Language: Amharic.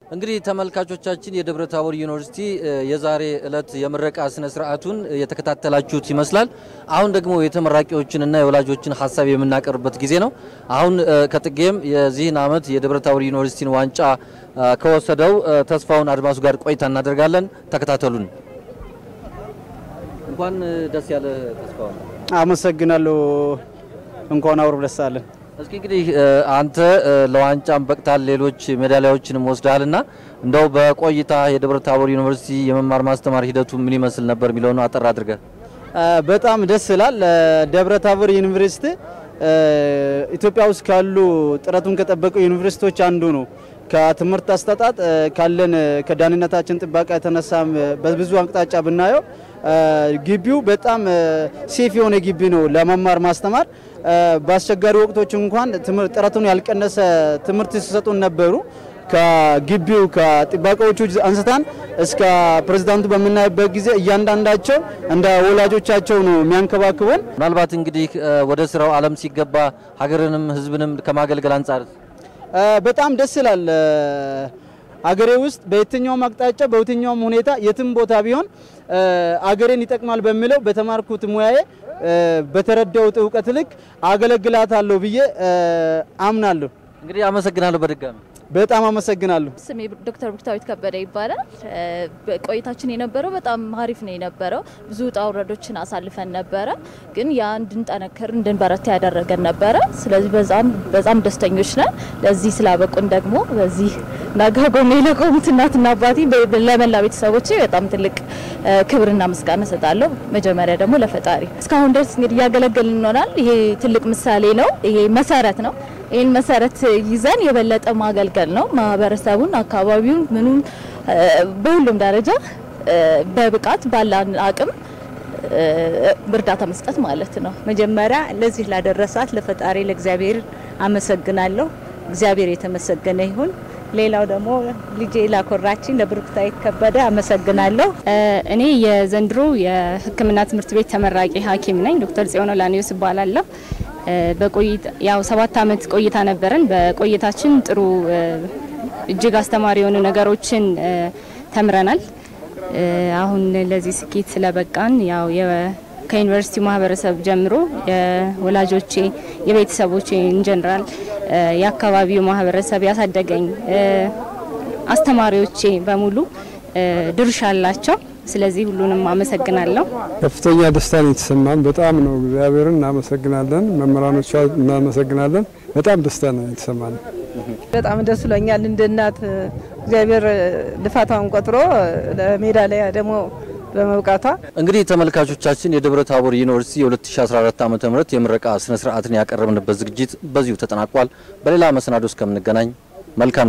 እንግዲህ ተመልካቾቻችን የደብረ ታቦር ዩኒቨርሲቲ የዛሬ ዕለት የምረቃ ስነ ስርዓቱን የተከታተላችሁት ይመስላል። አሁን ደግሞ የተመራቂዎችንና የወላጆችን ሀሳብ የምናቀርብበት ጊዜ ነው። አሁን ከጥጌም የዚህን ዓመት የደብረ ታቦር ዩኒቨርሲቲን ዋንጫ ከወሰደው ተስፋውን አድማሱ ጋር ቆይታ እናደርጋለን። ተከታተሉን። እንኳን ደስ ያለ ተስፋውን። አመሰግናለሁ። እንኳን አውሮ ደስ አለን። እስኪ እንግዲህ አንተ ለዋንጫም በቅታል፣ ሌሎች ሜዳሊያዎችንም ወስደሃልና እንደው በቆይታ የደብረ ታቦር ዩኒቨርሲቲ የመማር ማስተማር ሂደቱ ምን ይመስል ነበር የሚለውን አጠር አድርገህ። በጣም ደስ ይላል። ደብረ ታቦር ዩኒቨርሲቲ ኢትዮጵያ ውስጥ ካሉ ጥረቱን ከጠበቁ ዩኒቨርሲቲዎች አንዱ ነው። ከትምህርት አስተጣጥ ካለን ከደህንነታችን ጥበቃ የተነሳም በብዙ አቅጣጫ ብናየው ግቢው በጣም ሴፍ የሆነ ግቢ ነው ለመማር ማስተማር። በአስቸጋሪ ወቅቶች እንኳን ጥረቱን ያልቀነሰ ትምህርት ሲሰጡን ነበሩ። ከግቢው ከጥበቃዎቹ አንስታን እስከ ፕሬዝዳንቱ በምናይበት ጊዜ እያንዳንዳቸው እንደ ወላጆቻቸው ነው የሚያንከባክቡን። ምናልባት እንግዲህ ወደ ስራው ዓለም ሲገባ ሀገርንም ሕዝብንም ከማገልገል አንጻር በጣም ደስ ይላል። አገሬ ውስጥ በየትኛውም አቅጣጫ በየትኛውም ሁኔታ የትም ቦታ ቢሆን አገሬን ይጠቅማል በሚለው በተማርኩት ሙያዬ በተረዳሁት እውቀት ልክ አገለግላታለሁ ብዬ አምናለሁ። እንግዲህ አመሰግናለሁ በድጋሚ በጣም አመሰግናለሁ። ስሜ ዶክተር ብሩክታዊት ከበደ ይባላል። ቆይታችን የነበረው በጣም አሪፍ ነው የነበረው። ብዙ ውጣ ውረዶችን አሳልፈን ነበረ፣ ግን ያ እንድንጠነክር እንድንበረታ ያደረገን ነበረ። ስለዚህ በዛም በጣም ደስተኞች ነን። ለዚህ ስላበቁን ደግሞ በዚህ ናጋ ጎኔ ለቆሙት እናትና አባቴ ለመላ ቤተሰቦቼ በጣም ትልቅ ክብርና ምስጋና እሰጣለሁ። መጀመሪያ ደግሞ ለፈጣሪ እስካሁን ድረስ እንግዲህ እያገለገልን እንሆናል። ይሄ ትልቅ ምሳሌ ነው። ይሄ መሰረት ነው። ይህን መሰረት ይዘን የበለጠ ማገልገል ነው። ማህበረሰቡን፣ አካባቢውን፣ ምኑን በሁሉም ደረጃ በብቃት ባለን አቅም እርዳታ መስጠት ማለት ነው። መጀመሪያ ለዚህ ላደረሳት ለፈጣሪ ለእግዚአብሔር አመሰግናለሁ። እግዚአብሔር የተመሰገነ ይሁን። ሌላው ደግሞ ልጄ ላኮራችን ለብሩክታዊት ከበደ አመሰግናለሁ። እኔ የዘንድሮ የሕክምና ትምህርት ቤት ተመራቂ ሐኪም ነኝ። ዶክተር ጽዮን ላኒዮስ እባላለሁ። በቆይታ ያው ሰባት አመት ቆይታ ነበረን። በቆይታችን ጥሩ እጅግ አስተማሪ የሆኑ ነገሮችን ተምረናል። አሁን ለዚህ ስኬት ስለበቃን ያው ከዩኒቨርሲቲ ማህበረሰብ ጀምሮ የወላጆቼ፣ የቤተሰቦቼ ኢንጀነራል የአካባቢው ማህበረሰብ ያሳደገኝ አስተማሪዎቼ በሙሉ ድርሻ አላቸው። ስለዚህ ሁሉንም አመሰግናለሁ። ከፍተኛ ደስታ ነው የተሰማን። በጣም ነው እግዚአብሔርን እናመሰግናለን፣ መምህራኖቿ እናመሰግናለን። በጣም ደስታ ነው የተሰማን። በጣም ደስ ብሎኛል። እንደ እናት እግዚአብሔር ልፋቷን ቆጥሮ ለሜዳሊያ ደግሞ በመብቃቷ እንግዲህ ተመልካቾቻችን የደብረ ታቦር ዩኒቨርሲቲ የ2014 ዓ ም የምረቃ ስነ ስርዓትን ያቀረብንበት ዝግጅት በዚሁ ተጠናቋል። በሌላ መሰናዶ እስከምንገናኝ መልካም